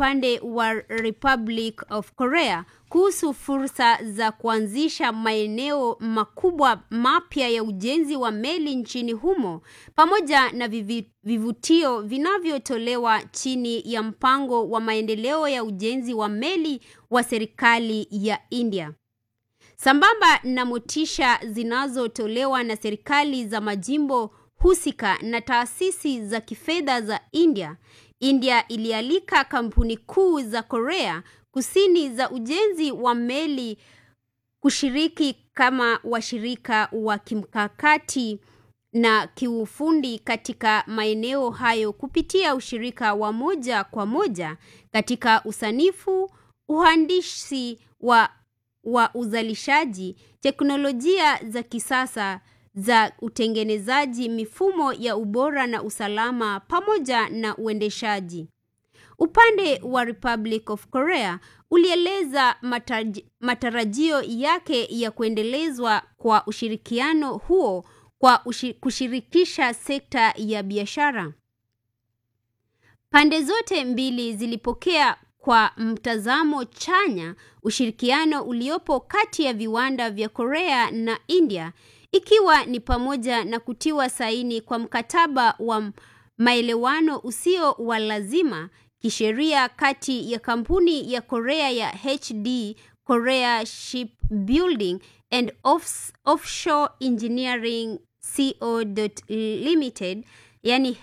upande wa Republic of Korea kuhusu fursa za kuanzisha maeneo makubwa mapya ya ujenzi wa meli nchini humo pamoja na vivi, vivutio vinavyotolewa chini ya mpango wa maendeleo ya ujenzi wa meli wa serikali ya India. Sambamba na motisha zinazotolewa na serikali za majimbo husika na taasisi za kifedha za India, India ilialika kampuni kuu za Korea Kusini za ujenzi wa meli kushiriki kama washirika wa kimkakati na kiufundi katika maeneo hayo kupitia ushirika wa moja kwa moja katika usanifu, uhandisi wa, wa uzalishaji, teknolojia za kisasa za utengenezaji, mifumo ya ubora na usalama pamoja na uendeshaji. Upande wa Republic of Korea ulieleza mataraj, matarajio yake ya kuendelezwa kwa ushirikiano huo kwa ushi, kushirikisha sekta ya biashara. Pande zote mbili zilipokea kwa mtazamo chanya ushirikiano uliopo kati ya viwanda vya Korea na India ikiwa ni pamoja na kutiwa saini kwa mkataba wa maelewano usio wa lazima kisheria kati ya kampuni ya Korea ya HD Korea Shipbuilding and Off Offshore Engineering Co. Limited yani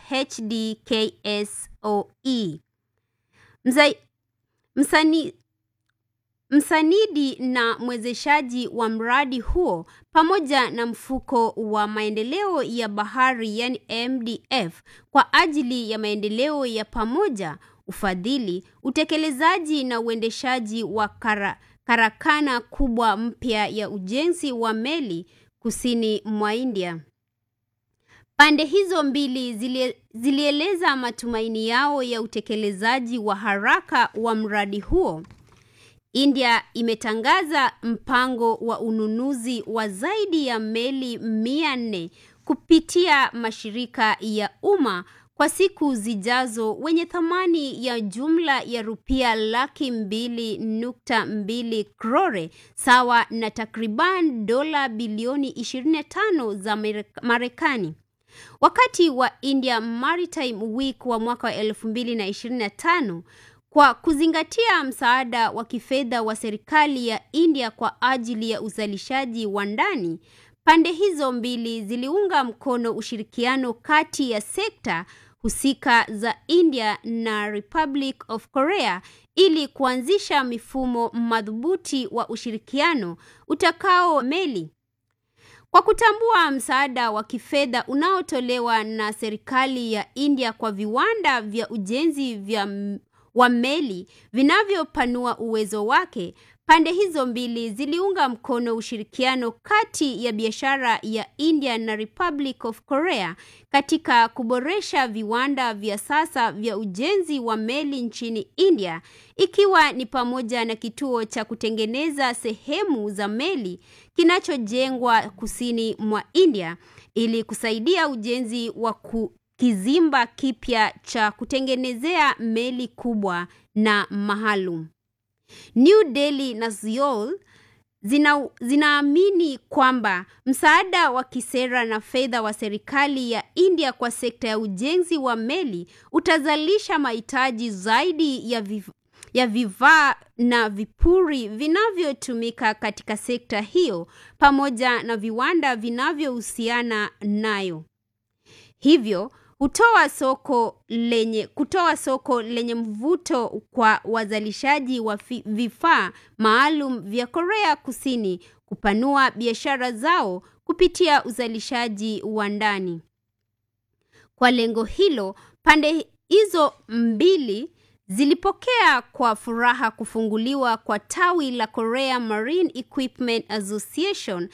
HDKSOE. Mzai, msani, msanidi na mwezeshaji wa mradi huo pamoja na mfuko wa maendeleo ya bahari yani MDF kwa ajili ya maendeleo ya pamoja, ufadhili, utekelezaji na uendeshaji wa kara, karakana kubwa mpya ya ujenzi wa meli kusini mwa India. Pande hizo mbili zilie, zilieleza matumaini yao ya utekelezaji wa haraka wa mradi huo. India imetangaza mpango wa ununuzi wa zaidi ya meli mia nne kupitia mashirika ya umma kwa siku zijazo wenye thamani ya jumla ya rupia laki mbili nukta mbili krore sawa na takriban dola bilioni 25 za Marekani. Wakati wa India Maritime Week wa mwaka wa 2025 kwa kuzingatia msaada wa kifedha wa serikali ya India kwa ajili ya uzalishaji wa ndani, pande hizo mbili ziliunga mkono ushirikiano kati ya sekta husika za India na Republic of Korea ili kuanzisha mifumo madhubuti wa ushirikiano utakao meli. Kwa kutambua msaada wa kifedha unaotolewa na serikali ya India kwa viwanda vya ujenzi vya wa meli vinavyopanua uwezo wake, pande hizo mbili ziliunga mkono ushirikiano kati ya biashara ya India na Republic of Korea katika kuboresha viwanda vya sasa vya ujenzi wa meli nchini India, ikiwa ni pamoja na kituo cha kutengeneza sehemu za meli kinachojengwa kusini mwa India ili kusaidia ujenzi wa ku kizimba kipya cha kutengenezea meli kubwa na maalum. New Delhi na Seoul zina, zinaamini kwamba msaada wa kisera na fedha wa serikali ya India kwa sekta ya ujenzi wa meli utazalisha mahitaji zaidi ya vif, ya vifaa na vipuri vinavyotumika katika sekta hiyo pamoja na viwanda vinavyohusiana nayo. Hivyo hutoa soko lenye kutoa soko lenye mvuto kwa wazalishaji wa vifaa maalum vya Korea Kusini kupanua biashara zao kupitia uzalishaji wa ndani. Kwa lengo hilo, pande hizo mbili zilipokea kwa furaha kufunguliwa kwa tawi la Korea Marine Equipment Association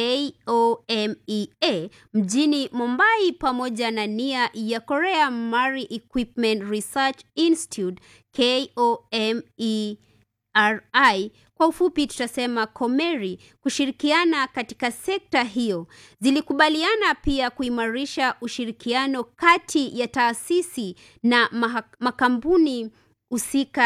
KOMEA mjini Mumbai pamoja na nia ya Korea Marine Equipment Research Institute KOMERI kwa ufupi tutasema Komeri kushirikiana katika sekta hiyo. Zilikubaliana pia kuimarisha ushirikiano kati ya taasisi na makampuni husika